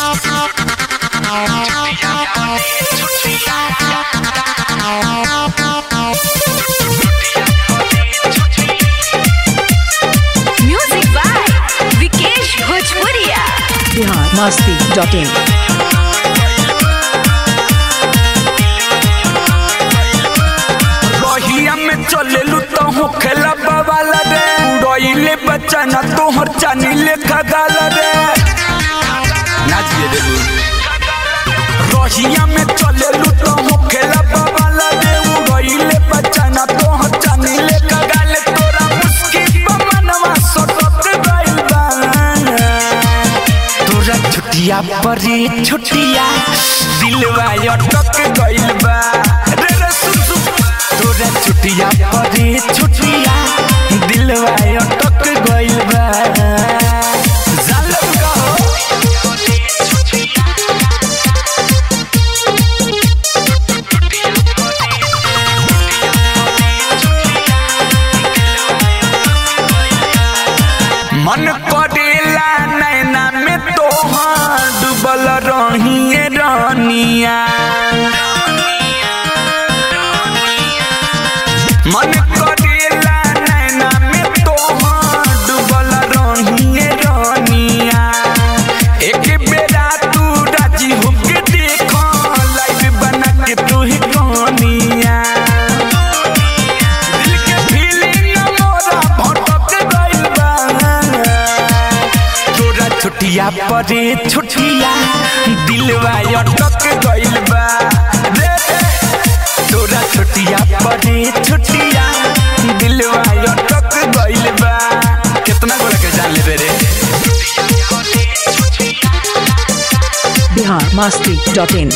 Music by Vikesh भोजपुरिया बिहार मस्ती dot in रहिया में चलेलू तो हो खेला बवाला रे उड़इले बच्चा ना तोहर चानी लेखा गाल रे नाचिए देबू रहिया में चलेलू तो हो खेला बवाला रे उड़इले बच्चा ना तोहर चानी लेखा गाल तोरा मुस्की मनवा सटत गइल बा तोरा छुटिया परी छुटिया दिलवा अटक गइल बा रे रे सुन सुन तोरा छुटिया परी छुटिया दिलवा अटक गइल बा जालब कहो मन करेला नैना में तोहार डूबल रहिए रानिया मन करेला नैना में तोहार डूबल रहिए रानिया एक बेरा तू राजी होके देखो लाइव बना के तू ही कहानिया दिल के feeling मोरा भटक गइल बा। तोरा छुटिया परे छुटिया दिलवा अटक गइल बा रे रे। तोरा छुटिया परे छुटिया दिलवा अटक गइल बा कितना गोरा के जान लेबे रे बिहार मस्ती डॉट इन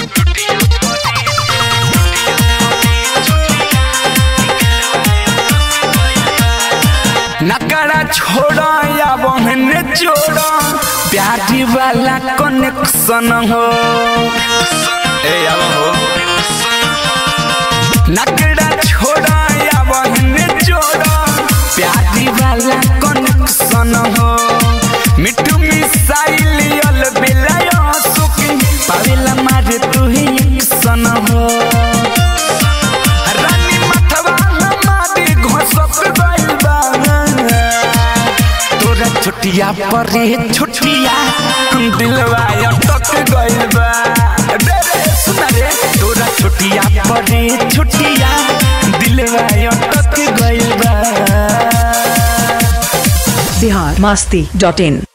नकरा छोड़ा या बहने जोड़ा प्यारी वाला कनेक्शन हो ए अब हो नकरा छोड़ा या बहने जोड़ा प्यारी वाला कनेक्शन हो मिठू मिसाइल अल बेला सुखी पावेला मारे तू ही सन हो रानी मथवा हमारे घोसत गइल बा तोरा छुटिया परे छुटिया दिलवा अटक गइल बा रे रे सुना रे तोरा छुटिया परे छुटिया दिलवा अटक गइल बा बिहार मस्ती डॉट इन